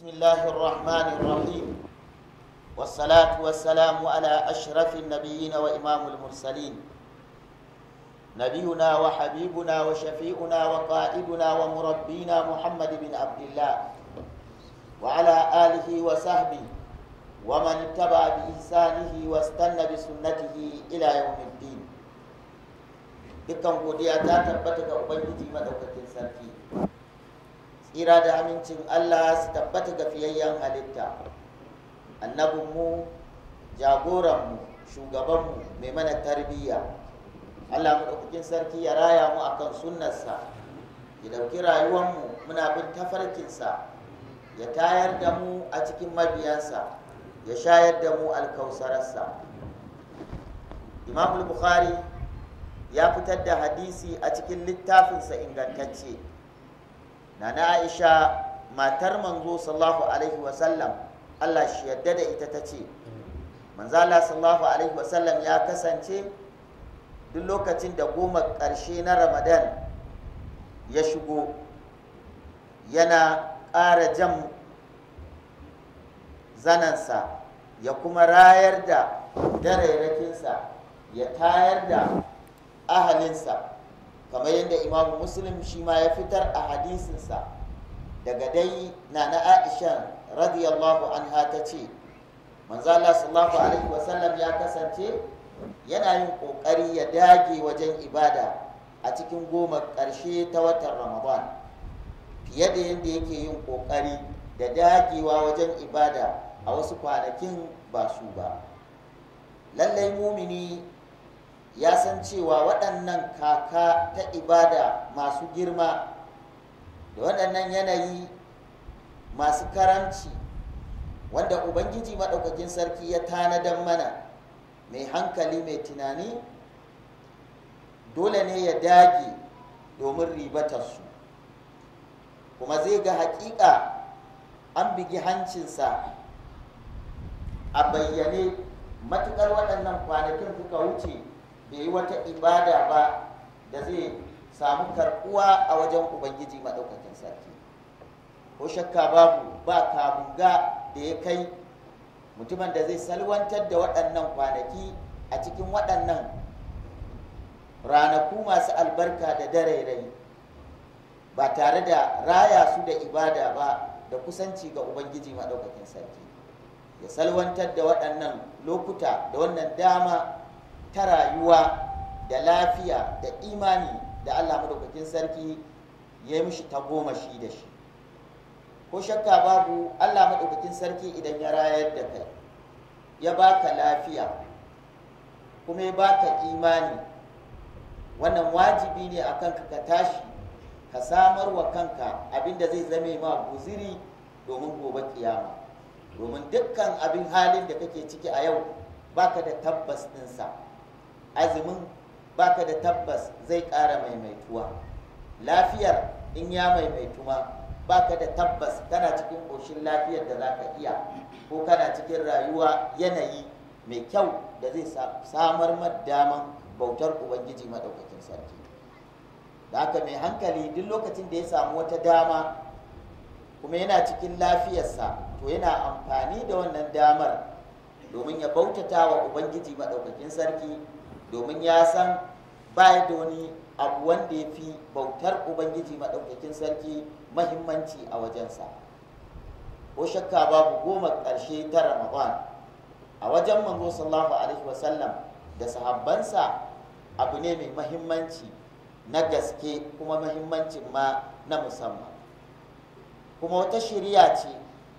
بسم الله الرحمن الرحيم والصلاة والسلام على أشرف النبيين وإمام المرسلين نبينا وحبيبنا وشفيعنا وقائدنا ومربينا محمد بن عبد الله وعلى آله وصحبه ومن اتبع بإحسانه واستنى بسنته إلى يوم الدين dukkan godiya ta tabbata ga ubangiji madaukakin sarki tsira da amincin allah su tabbata ga fiyayyen halitta annabinmu jagoranmu shugabanmu mai mana tarbiyya allah madaukakin sarki ya raya mu akan sunnarsa ya dauki rayuwanmu muna bin tafarkinsa ya tayar da mu a cikin mabiyansa ya shayar da mu alkausararsa imamul bukhari ya fitar da hadisi a cikin littafinsa ingantacce na na aisha matar manzo sallallahu alaihi wasallam allah shi yadda da ita ta ce manzala sallallahu alaihi wasallam ya kasance duk lokacin da goma ƙarshe na ramadan ya shigo yana ƙara jan zanansa ya kuma rayar da darairakinsa ya tayar da ahalinsa kamar yadda imamu muslim shi ma ya fitar a hadisinsa daga dai na na aisha radiyallahu anha ta ce manzala sallallahu alaihi wasallam ya kasance yana yin kokari ya dage wajen ibada a cikin goma ƙarshe ta watan ramadan fiye da yadda yake yin kokari da dagewa wajen ibada a wasu kwanakin ba su ba lallai mumini ya san cewa waɗannan kaka ta ibada masu girma da waɗannan yanayi masu karamci wanda ubangiji maɗaukakin sarki ya tanadan mana mai hankali mai tunani dole ne ya dage domin ribatarsu kuma zai ga haƙiƙa an bigi hancinsa a bayyane matuƙar waɗannan kwanakin suka wuce bai yi wata ibada ba da zai samu karɓuwa a wajen ubangiji maɗaukakin sarki ko shakka babu ba kamunga da ya kai mutumin da zai salwantar da waɗannan kwanaki a cikin waɗannan ranaku masu albarka da dare ba tare da raya su da ibada ba da kusanci ga ubangiji maɗaukakin sarki ya salwantar da waɗannan lokuta da wannan dama ta rayuwa da lafiya da imani da Allah madaukakin sarki ya yi mishi tagomashi da shi ko shakka babu Allah madaukakin sarki idan ya rayar da kai ya baka lafiya kuma ya baka imani wannan wajibi ne a kanka ka tashi ka samar wa kanka abinda zai zame ma guziri domin gobe kiyama domin dukkan abin halin da kake ciki a yau baka da tabbas ɗinsa azumin baka da tabbas zai ƙara maimaituwa lafiyar in ya maimaitu ma baka da tabbas kana cikin ƙoshin lafiyar da za ka iya ko kana cikin rayuwa yanayi mai kyau da zai samar daman bautar ubangiji maɗaukakin sarki da haka mai hankali duk lokacin da ya samu wata dama kuma yana cikin lafiyarsa to yana amfani da wannan damar domin ya bautata wa ubangiji maɗaukakin sarki domin ya san baya da wani abu wanda ya fi bautar ubangiji maɗaukakin sarki mahimmanci a wajensa ko shakka babu goma ƙarshe ta ramadan a wajen manzo sallallahu alaihi wasallam da sahabbansa abu ne mai mahimmanci na gaske kuma mahimmancin ma na musamman kuma wata shirya ce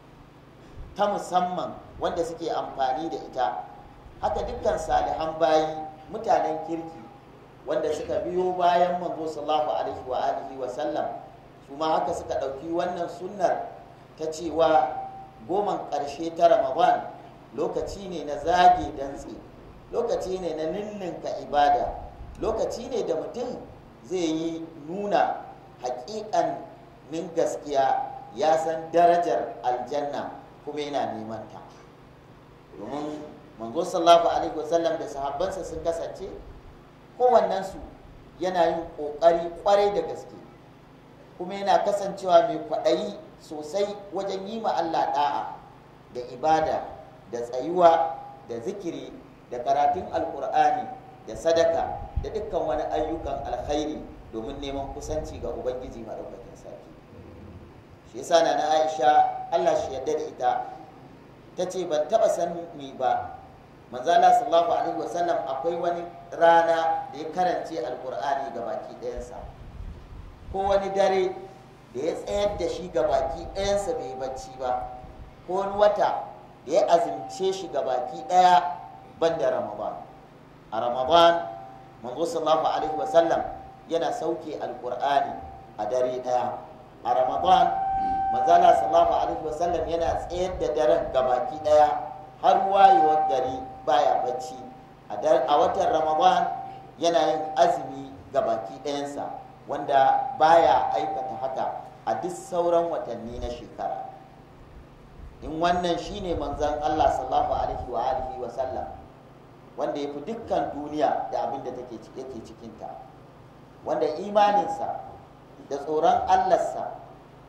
ta musamman wanda suke amfani da ita haka dukkan salihan bayi mutanen kirki wanda suka biyo bayan manzo sallallahu alaihi wa alihi wa sallam su ma haka suka ɗauki wannan sunnar ta cewa goman ƙarshe ta ramadan lokaci ne na zage dantse lokaci ne na ninninka ibada lokaci ne da mutum zai yi nuna haƙiƙan min gaskiya ya san darajar aljanna kuma yana neman ta domin manzo sallallahu alaihi wasallam da sahabbansa sun kasance kowannensu yana yin ƙoƙari ƙwarai da gaske kuma yana kasancewa mai kwaɗayi sosai wajen yi ma Allah da'a da ibada da tsayuwa da zikiri da karatun alkur'ani da sadaka da dukkan wani ayyukan alkhairi domin neman kusanci ga ubangiji maɗaukakin sarki shi yasa na aisha allah shi yadda da ita ta ce ban taɓa sani ba manzala sallallahu alaihi wasallam akwai wani rana da ya karance alkur'ani ga baki ɗayansa ko wani dare da ya tsayar da shi ga baki ɗayansa bai bacci ba ko wani wata da ya azumce shi ga baki ɗaya ban da ramadan a ramadan manzo sallallahu alaihi wasallam yana sauke alkur'ani a dare ɗaya a ramadan manzala sallallahu alaihi wasallam yana tsayar da daren ga baki ɗaya har wayewar gari baya bacci a watan ramadan yana yin azumi ga baki ɗayansa wanda baya aikata haka a duk sauran watanni na shekara in wannan shine manzan Allah sallallahu alaihi wa alihi wa sallam wanda ya fi dukkan duniya da abin da take yake cikinta wanda imaninsa da tsoron Allahnsa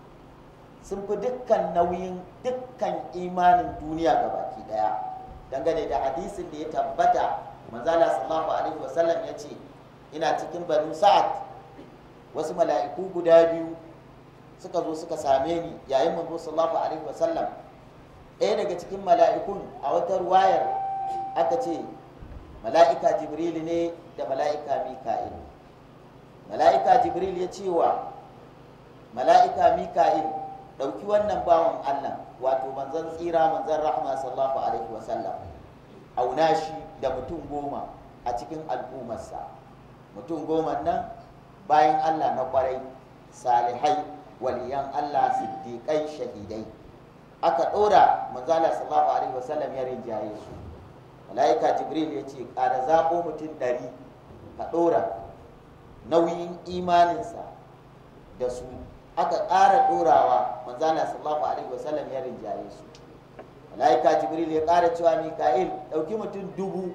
sun fi dukkan nauyin dukkan imanin duniya ga baki daya dangane da hadisin da ya tabbata manzala sallallahu alaihi wa sallam ya ce ina cikin banu sa'ad wasu mala'iku guda biyu suka zo suka same ni yayin manzo sallallahu alaihi wa sallam ɗaya daga cikin mala'ikun a wata ruwayar aka ce mala'ika jibril ne da mala'ika mika'il mala'ika jibril ya ce wa mala'ika mika'il ɗauki wannan bawan allah wato manzan tsira manzan rahma sallallahu alaihi wasallam auna shi da mutum goma a cikin al'ummarsa mutum goma nan bayan allah na kwarai salihai waliyan allah siddiƙai shahidai aka ɗora manzala sallallahu alaihi wasallam ya rinjaye su mala'ika jibril ya ce ƙara zaɓo mutum ɗari ka ɗora nauyin imaninsa da su aka ƙara ɗorawa manzala sallallahu alaihi wasallam ya rinjaye su mala'ika jibril ya ƙara cewa mika'il ɗauki mutum dubu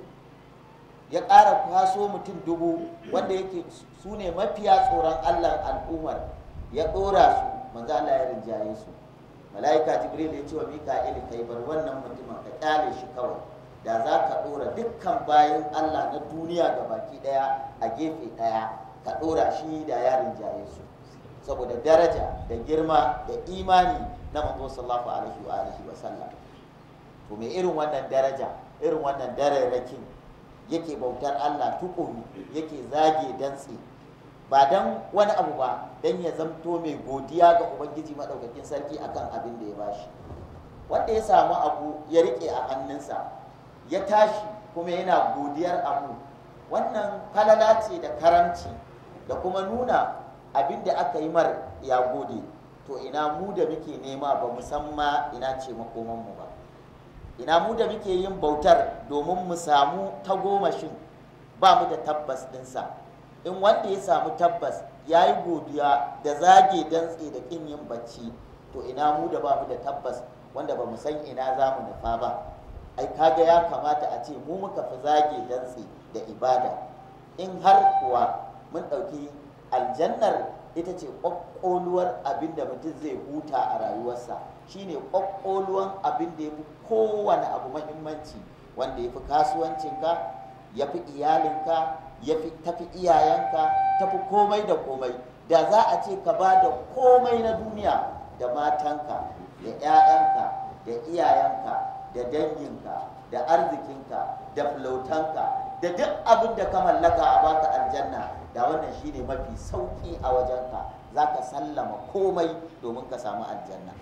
ya ƙara kwaso mutum dubu wanda yake su ne mafiya tsoron allah al'ummar ya ɗora su manzala ya rinjaye su mala'ika jibril ya ce wa mika'il kai bar wannan mutumin ka kyale shi kawai da za ka ɗora dukkan bayan allah na duniya ga baki ɗaya a gefe ɗaya ka ɗora shi da yarin jaye su saboda daraja da girma da imani na manzo sallallahu alaihi wa alihi wa sallam to me irin wannan daraja irin wannan dararrakin yake bautar allah tukuru yake zage dantse ba don wani abu ba don ya zamto mai godiya ga ubangiji maɗaukakin sarki akan abin da ya bashi wanda ya samu abu ya rike a hannunsa ya tashi kuma yana godiyar abu wannan falala ce da karamci da kuma nuna abin da aka yi mar ya gode to ina mu da muke nema ba musamman ina ce makomanmu ba ina mu da muke yin bautar domin mu samu tagomashin ba mu da tabbas ɗinsa in wanda ya samu tabbas ya yi godiya da zage dantse da kin yin bacci to ina mu da ba mu da tabbas wanda ba mu san ina za mu nufa ba ai kaga ya kamata a ce mu muka fi zage dantse da ibada in har kuwa mun ɗauki aljannar ita ce ƙwaƙƙoluwar abin da mutum zai huta a rayuwarsa shine ƙwaƙƙoluwan abin da ya fi kowane abu mahimmanci wanda ya fi kasuwancinka ya fi iyalinka ya fi tafi iyayenka tafi komai da komai da za a ce ka ba da komai na duniya da matanka da 'ya'yanka da iyayenka da danginka da arzikinka da flautanka da duk abin da ka mallaka a baka aljanna da wannan shine mafi sauki a wajenka za ka sallama komai domin ka samu aljanna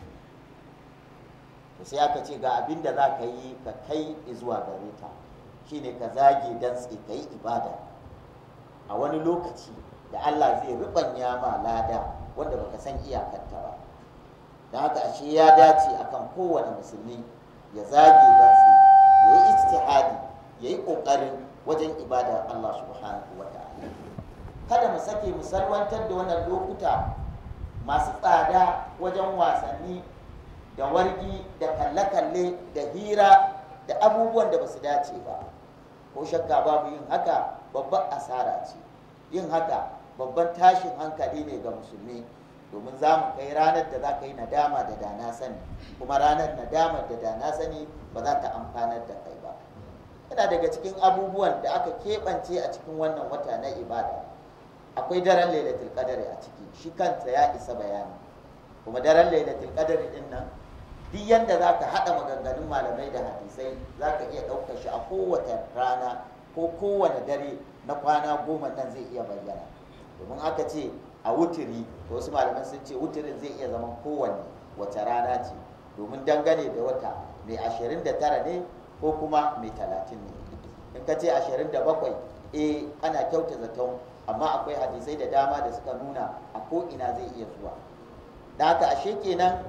to sai aka ce ga abin da za ka yi ka kai zuwa gare ta shine ka zage dantse ka yi ibada a wani lokaci da Allah zai rubanya ma lada wanda baka san iyakarta ba don haka ashe ya dace akan kowane musulmi ya zage dantse ya yi ijtihadi ya yi ƙoƙarin wajen ibada Allah subhanahu wa ta'ala kada mu sake mu salwantar da wannan lokuta masu tsada wajen wasanni da wargi da kalle-kalle da hira da abubuwan da ba su dace ba ko shakka babu yin haka babban asara ce yin haka babban tashin hankali ne ga musulmi domin za mu kai ranar da za ka yi nadama da dana sani kuma ranar nadamar da dana sani ba za ta amfanar da kai ba yana daga cikin abubuwan da aka keɓance a cikin wannan wata na ibada akwai daren lailatul qadari a ciki shi kansa ya isa bayani kuma daren lailatul qadari din nan duk yanda za ka haɗa maganganun malamai da hadisai za ka iya ɗaukar shi a kowace rana ko kowane dare na kwana goma nan zai iya bayyana domin aka ce a wuturi to wasu malaman sun ce wuturin zai iya zama kowanne wace rana ce domin dangane da wata mai ashirin da tara ne ko kuma mai talatin ne in ka ce ashirin da bakwai eh ana kyauta zaton amma akwai hadisai da dama da suka nuna a ko ina zai iya zuwa da haka ashe kenan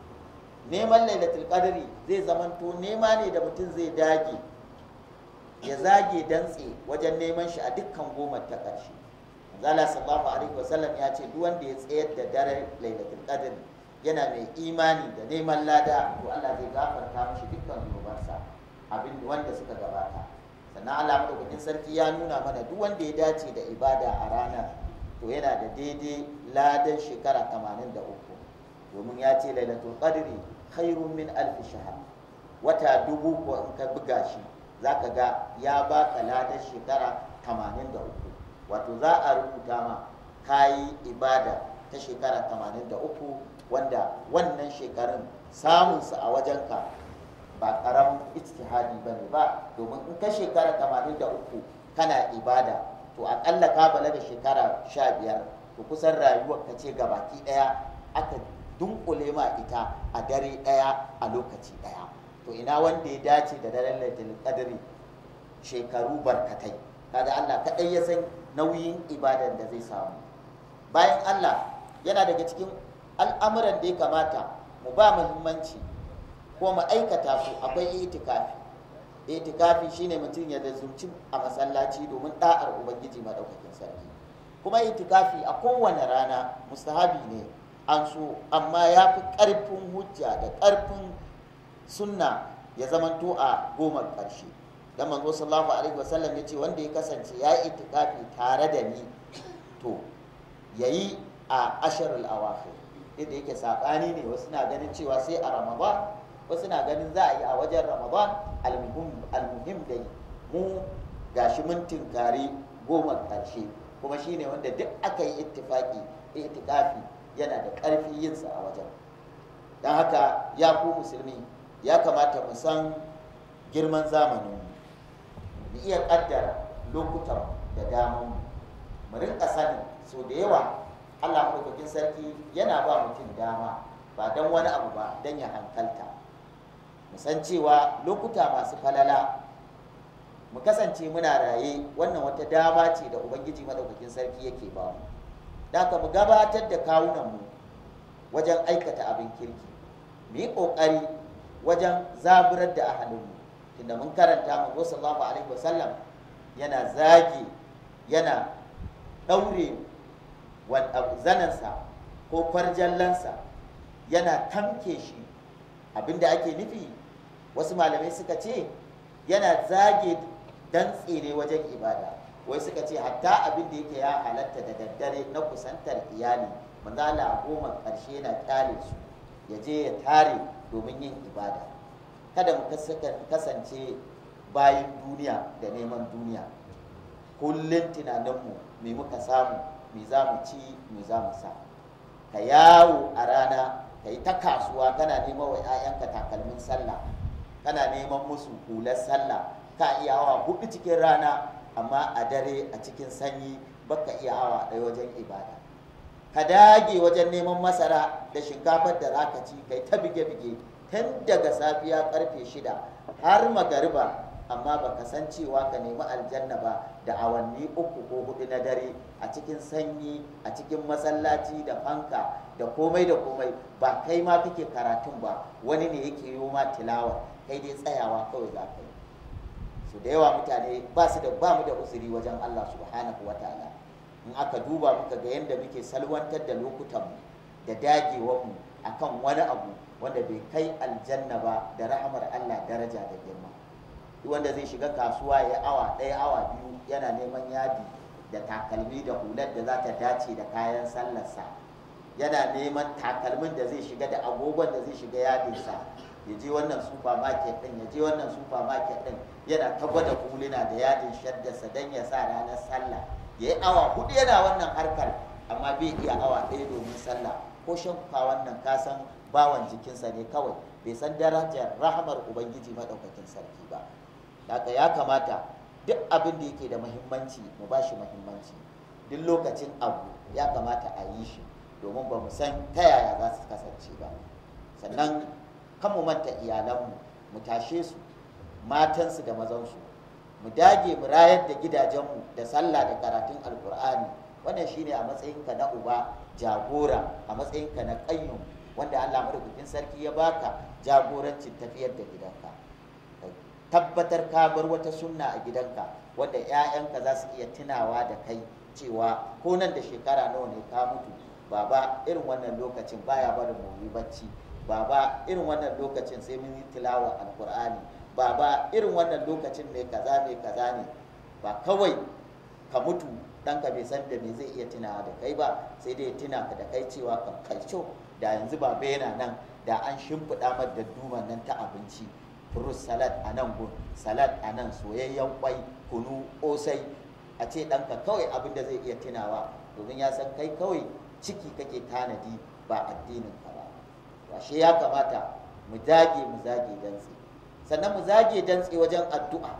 neman lailatul qadri zai zamanto nema ne da mutum zai dage ya zage dantse wajen neman shi a dukkan goma ta ƙarshe zala sallallahu alaihi wasallam ya ce duk wanda ya tsayar da daren lailatul qadr yana mai imani da neman lada to Allah zai gafarta mishi dukkan zunubansa abin wanda suka gabata sannan Allah madaukakin sarki ya nuna mana duk wanda ya dace da ibada a ranar to yana da daidai ladan shekara 83 domin ya ce lailatul qadri khairun min alf shahr wata dubu ko in ka buga shi zaka ga ya baka ladan shekara 83 wato za a rubuta ma kayi ibada ta shekara 83 wanda wannan shekarun samunsa a wajenka ba karamin ijtihadi ba ne ba domin in ka shekara 83 kana ibada to akalla ka balaga shekara 15 to kusan rayuwar ka ce gabaki daya aka dunkule ma ita a dare daya a lokaci daya to ina wanda ya dace da daren lailatul qadri shekaru barkatai kaga Allah kadai ya san nauyin ibadan da zai samu bayan Allah yana daga cikin al'amuran da ya kamata mu ba muhimmanci ko mu aikata su akwai itikafi itikafi shine mutum ya zumci a masallaci domin da'ar ubangiji madaukakin sarki kuma itikafi a kowane rana mustahabi ne an so amma ya fi ƙarfin hujja da ƙarfin sunna ya zamanto a goma ƙarshe dan manzo sallallahu alaihi wasallam ya ce wanda ya kasance ya yi itikafi tare da ni to yayi a asharul awakhir inda yake sabani ne wasu na ganin cewa sai a ramadan wasu na ganin za a yi a wajen ramadan almuhim dai mu gashi mun tinkari goma karshe kuma shine wanda duk aka yi ittifaki itikafi yana da ƙarfi yinsa a wajen don haka ya ku musulmi ya kamata mu san girman zamanin mu iya ƙaddara lokutan da damar mu mu rinka sani so da yawa Allah maɗaukakin sarki yana ba mutum dama ba don wani abu ba don ya hankalta mu san cewa lokuta masu falala mu kasance muna raye wannan wata dama ce da ubangiji maɗaukakin sarki yake ba mu haka mu gabatar da kawunanmu wajen aikata abin kirki mu yi ƙoƙari wajen zaburar da ahalinmu tunda mun karanta mu sallallahu alaihi wasallam yana zagi yana ɗaure zanansa ko kwarjallansa yana tamke shi abinda ake nufi wasu malamai suka ce yana zage dantse ne wajen ibada wai suka ce hatta abin da yake ya halatta da daddare na kusantar iyali manzo Allah a goma ƙarshe yana kyale su ya je ya tare domin yin ibada kada mu kasance bayan duniya da neman duniya kullum tunaninmu me muka samu me za mu ci me za mu sa ka yawo a rana ka yi ta kasuwa kana neman wa 'ya'yanka takalmin sallah kana neman musu hular sallah ka iya awa hudu cikin rana amma a dare a cikin sanyi baka iya awa ɗaya wajen ibada ka dage wajen neman masara da shinkafar da za ka ci kai ta bige-bige tun daga safiya karfe shida har magariba amma baka san cewa ka nemi aljanna ba da awanni uku ko hudu na dare a cikin sanyi a cikin masallaci da fanka da komai da komai ba kai ma kake karatun ba wani ne yake yi ma tilawa kai dai tsayawa kawai za ka yi su da yawa mutane ba su da ba mu da usuri wajen Allah subhanahu wa ta'ala in aka duba muka ga yadda muke salwantar da lokutanmu da dagewarmu akan wani abu wanda bai kai aljanna ba da rahamar Allah daraja da girma wanda zai shiga kasuwa ya awa ɗaya awa biyu yana neman yadi da takalmi da hular da za ta dace da kayan sallarsa yana neman takalmin da zai shiga da agogon da zai shiga yadinsa ya je wannan supermarket din ya je wannan supermarket din yana ta gwada huluna da yadin shaddarsa don ya sa ranar sallah ya yi awa hudu yana wannan harkar amma bai iya awa ɗaya domin sallah ko shan wannan kasan bawan jikinsa ne kawai bai san darajar rahamar ubangiji maɗaukakin sarki ba haka ya kamata duk abin da yake da muhimmanci mu ba shi muhimmanci duk lokacin abu ya kamata a yi shi domin ba mu san ta yaya za su kasance ba sannan kan mu manta iyalanmu mu tashe su matansu da mazansu mu dage mu rayar da gidajenmu da sallah da karatun alkur'ani wannan shine a matsayinka na uba jagora a matsayinka na ƙayyum wanda allah madaukakin sarki ya baka jagorancin tafiyar da gidanka tabbatar ka bar wata sunna a gidanka wanda 'ya'yanka za su iya tunawa da kai cewa ko nan da shekara nawa ne ka mutu baba irin wannan lokacin baya barin mu bacci baba irin wannan lokacin sai mun yi tilawa alkur'ani baba irin wannan lokacin mai kaza mai kaza ne ba kawai ka mutu ɗanka bai san da me zai iya tunawa da kai ba sai dai ya tuna ka da kai cewa kan kalco da yanzu baba yana nan da an shimfiɗa mar da duman nan ta abinci fruit salad a nan gun salad a nan soyayyen kwai kunu osai a ce ɗanka kawai abin da zai iya tunawa domin ya san kai kawai ciki kake tanadi ba addinin ka ba washe ya kamata mu dage mu zage dantse sannan mu zage dantse wajen addu'a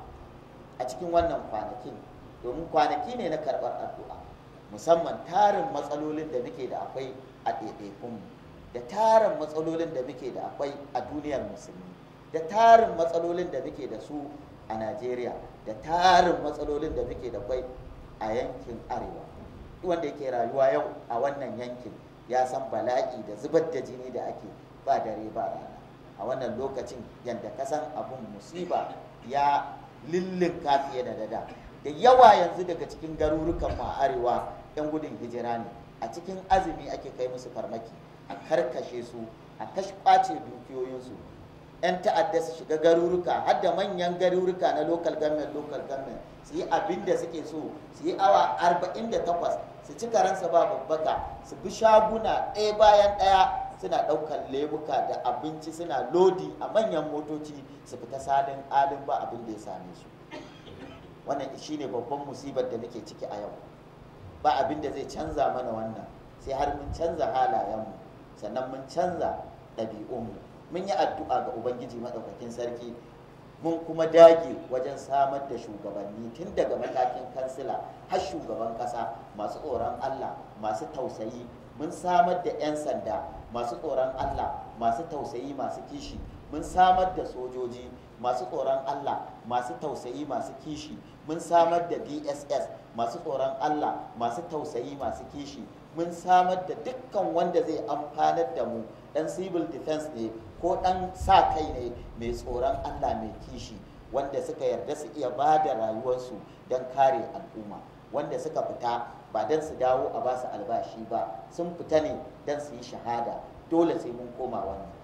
a cikin wannan kwanakin domin kwanaki ne na karɓar addu'a musamman tarin matsalolin da muke da akwai a ɗaiɗaikunmu da tarin matsalolin da muke da akwai a duniyar musulmi da tarin matsalolin da muke da su a najeriya da tarin matsalolin da muke da kwai a yankin arewa wanda yake rayuwa yau a wannan yankin ya san bala'i da zubar da jini da ake ba dare ba rana a wannan lokacin yadda kasan abun musiba ya lillinka fiye da dada da yawa yanzu daga cikin garurukan ma arewa 'yan gudun hijira ne a cikin azumi ake kai musu farmaki a karkashe su a kashe kwace dukiyoyinsu 'yan ta'adda su shiga garuruka har da manyan garuruka na local government local government su yi abin da suke so su yi awa 48 su ci karansa ba babbaka su bi shaguna ɗaya bayan ɗaya suna ɗaukar lebuka da abinci suna lodi a manyan motoci su fita salin alin ba abin da ya same su wannan shine babban musibar da muke ciki a yau ba abin da zai canza mana wannan sai har mun canza halayenmu sannan mun canza ɗabi'unmu mun yi addu'a ga ubangiji maɗaukakin sarki mun kuma dage wajen samar da shugabanni tun daga matakin kansila har shugaban ƙasa masu tsoron allah masu tausayi mun samar da 'yan sanda masu tsoron allah masu tausayi masu kishi mun samar da sojoji masu tsoron allah masu tausayi masu kishi mun samar da dss masu tsoron allah masu tausayi masu kishi mun samar da dukkan wanda zai amfanar da mu dan civil defense ne ko dan sa kai ne mai tsoron Allah mai kishi wanda suka yarda su iya ba da rayuwarsu don kare al'umma wanda suka fita ba don su dawo a basu albashi ba sun fita ne don su yi shahada dole sai mun koma wannan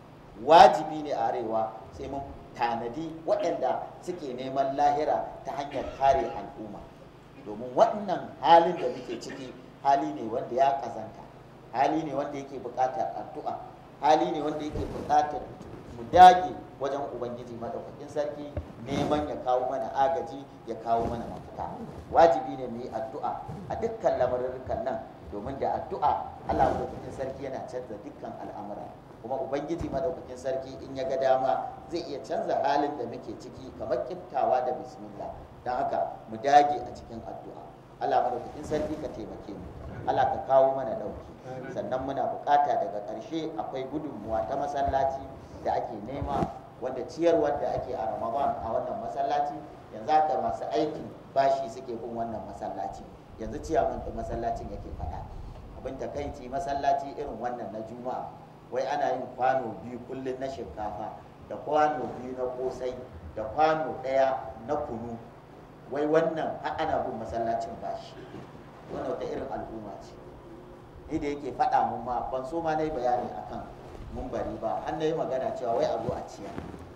wajibi ne a arewa sai mun tanadi waɗanda suke neman lahira ta hanyar kare al'umma domin waɗannan halin da muke ciki hali ne wanda ya kazanta hali ne wanda yake buƙatar addu'a hali ne wanda yake buƙatar mu dage wajen ubangiji madaukakin sarki neman ya kawo mana agaji ya kawo mana mafita wajibi ne mu yi addu'a a dukkan lamarurrukan nan domin da addu'a Allah madaukakin sarki yana canza dukkan al'amura kuma ubangiji madaukakin sarki in ya ga dama zai iya canza halin da muke ciki kamar kiftawa da bismillah don haka mu dage a cikin addu'a Allah madaukakin sarki ka taimake mu Allah ka kawo mana dauki sannan muna bukata daga ƙarshe akwai gudunmuwa ta masallaci da ake nema wanda ciyarwar da ake a Ramadan a wannan masallaci yanzu haka masu aikin bashi suke bin wannan masallaci yanzu ciyaman da masallacin yake faɗa abin takaici masallaci irin wannan na juma'a wai ana yin kwano biyu kullum na shinkafa da kwano biyu na kosai da kwano ɗaya na kunu wai wannan ana bin masallacin bashi wannan wata irin al'umma ce ni da yake faɗa mun ma ban so ma na yi bayani akan mun bari ba an na yi magana cewa wai a zo a ciya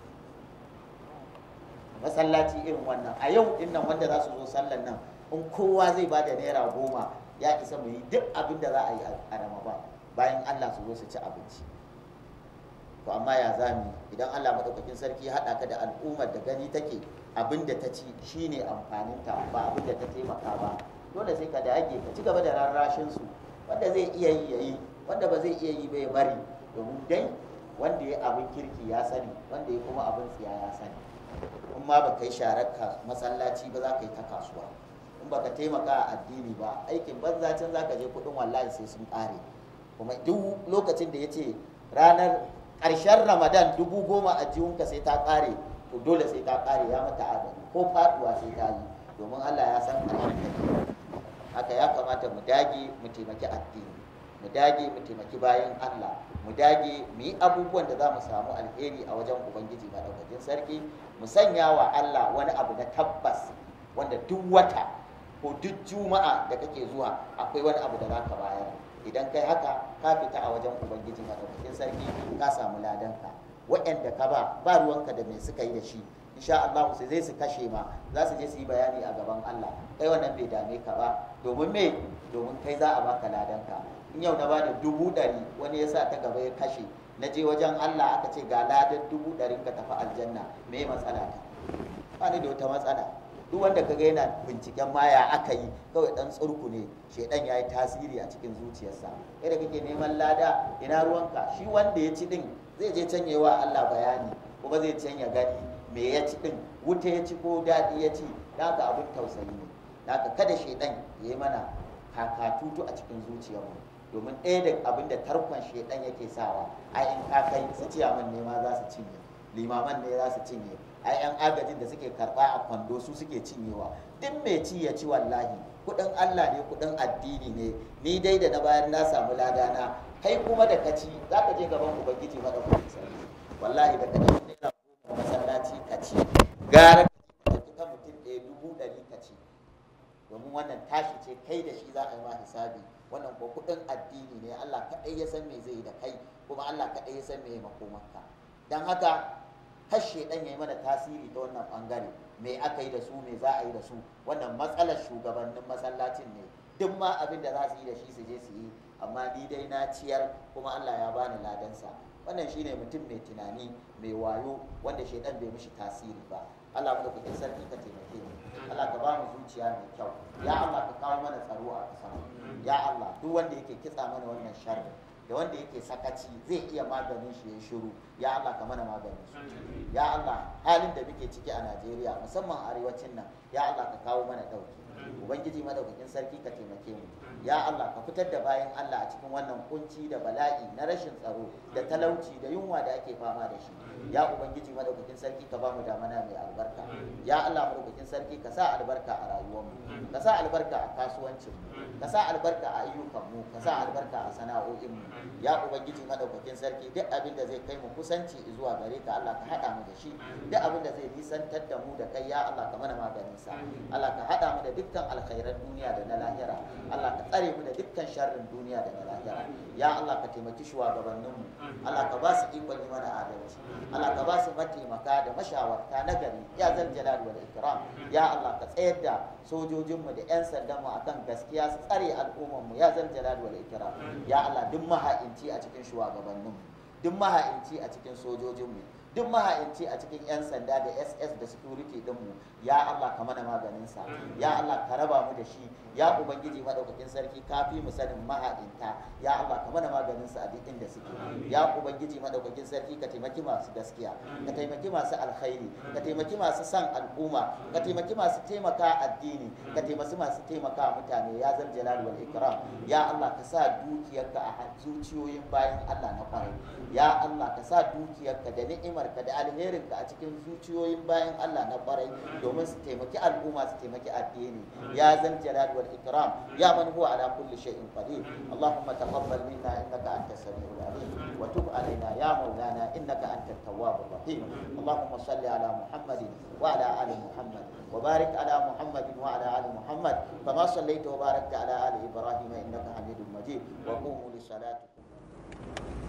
masallaci irin wannan a yau din nan wanda za su zo sallan nan in kowa zai ba da naira goma ya isa mu yi duk abin da za a yi a ramadan bayan Allah su zo su ci abinci to amma ya zami idan Allah madaukakin sarki ya haɗa ka da al'ummar da gani take abin da ta ci shine amfaninta ba abin da ta taimaka ba dole sai ka dage ka ci gaba da rarrashin su wanda zai iya yi yayi wanda ba zai iya yi ba ya bari domin dai wanda ya abin kirki ya sani wanda ya kuma abin tsiya ya sani in ma ba kai sharar masallaci ba za ka yi ta kasuwa in ba ka taimaka a addini ba aikin banza can za ka je kuɗin wallahi sai sun ƙare kuma duk lokacin da ya ce ranar ƙarshen ramadan dubu goma a jiwunka sai ta ƙare to dole sai ta ƙare ya mata adadi ko faɗuwa sai ta yi domin allah ya san ƙarshen haka ya kamata mu dage mu taimaki addini mu dage mu taimaki bayan allah mu dage mu yi abubuwan da za mu samu alheri a wajen ubangiji maɗaukakin sarki mu sanya wa allah wani abu na tabbas wanda duk wata ko duk juma'a da kake zuwa akwai wani abu da za ka bayar idan kai haka ka fita a wajen ubangiji madaukakin sarki ka samu ladanka waɗanda ka ba ba ruwanka da me suka yi da shi insha Allah sai zai su kashe ma za su je su yi bayani a gaban Allah kai wannan bai dame ka ba domin me domin kai za a baka ladanka in yau na ba da dubu ɗari wani ya sa ta gaba ya kashe na je wajen Allah aka ce ga ladan dubu ɗarin ka tafi aljanna me matsala ta ba ni da wata matsala duk wanda kaga yana binciken maya aka yi kawai dan tsurku ne shedan ya yi tasiri a cikin zuciyarsa kai da kake neman lada ina ruwanka shi wanda ya ci din zai je can wa Allah bayani kuma zai can ya gani me ya ci din wuta ya ci ko daɗi ya ci haka abin tausayi ne haka kada shedan ya yi mana kakatutu a cikin zuciyarmu domin ɗaya da abin da tarkon shedan yake sawa a in ka kai su ciyaman ne ma za su cinye limaman ne za su cinye a yan agajin da suke karba a kwando su suke cinyewa duk mai ci ya ci wallahi kudin Allah ne kudin addini ne ni dai da na bayar na samu ladana kai kuma da ka ci za ka je gaban ubangiji madaukakin sarki wallahi da ka ɗauki naira goma masallaci ka ci gara ka ci ka mutum ɗaya dubu ɗari ka ci domin wannan tashi ce kai da shi za a yi ma hisabi wannan ko kudin addini ne Allah kaɗai ya san me zai yi da kai kuma Allah kaɗai ya san me ya makomarka don haka kashe dan ya yi mana tasiri ta wannan bangare me aka yi da su me za a yi da su wannan matsalar shugabannin masallacin ne duk ma abin da za su yi da shi su je su yi amma ni dai na ciyar kuma Allah ya bani ladansa wannan shine mutum mai tunani mai wayo wanda shaidan bai mishi tasiri ba Allah mu da sarki ka taimake mu Allah ka ba mu zuciya mai kyau ya Allah ka kawo mana tsaro a ƙasa ya Allah duk wanda yake kitsa mana wannan sharri da wanda yake sakaci zai iya maganin shi ya shiru ya Allah ka mana maganin su ya Allah halin da muke ciki a Najeriya musamman arewacin nan ya Allah ka kawo mana dauki ubangiji madaukakin sarki ka taimake mu ya Allah ka fitar da bayan Allah a cikin wannan kunci da bala'i na rashin tsaro da talauci da yunwa da ake fama da shi ya ubangiji madaukakin sarki ka ba mu damana mai albarka ya Allah madaukakin sarki ka sa albarka a rayuwarmu ka sa albarka a kasuwancinmu ka sa albarka a ayyukanmu ka sa albarka a sana'o'inmu ya ubangiji madaukakin sarki duk abin da zai kai mu kusanci zuwa gare ka Allah ka haɗa mu da shi duk abin da zai nisantar da mu da kai ya Allah ka mana maganin sa Allah ka haɗa mu da dukkan alkhairan duniya da na lahira Allah ka tsare mu da dukkan sharrin duniya da na lahira ya Allah ka taimaki shugabanninmu Allah ka ba su ikon yi mana adalci Allah ka ba su mataimaka da mashawarta na gari ya zal jalal wal ikram ya Allah ka tsayar da sojojinmu da 'yan sandanmu akan gaskiya su tsare al'ummarmu ya zal jalal wal ikram ya Allah duk maha'inci a cikin shugabanninmu duk maha'inci a cikin sojojinmu duk maha'inci a cikin 'yan sanda da ss da security dinmu ya Allah ka mana maganinsa ya Allah ka raba mu da shi ya ubangiji madaukakin sarki ka fi mu sanin maha'inta ya Allah ka mana maganinsa a duk inda suke ya ubangiji madaukakin sarki ka taimaki masu gaskiya ka taimaki masu alkhairi ka taimaki masu san al'umma ka taimaki masu taimaka addini ka taimaki masu taimaka mutane ya zal jalal wal ikram ya Allah ka sa dukiyarka a zuciyoyin bayan Allah na kwarai ya Allah ka sa dukiyarka da ni'imarka da alherinka a cikin zuciyoyin bayan Allah na kwarai domin su taimaki al'umma su taimaki addini ya zal jalal wal ikram ya man huwa ala kulli shay'in qadir allahumma taqabbal minna innaka antas samiul alim wa tub alaina ya maulana innaka antat tawwabur rahim allahumma salli ala muhammadin wa ala ali muhammad وبارك على محمد وعلى ال محمد كما صليت وباركت على ال ابراهيم انك حميد مجيد وقوموا لصلاتكم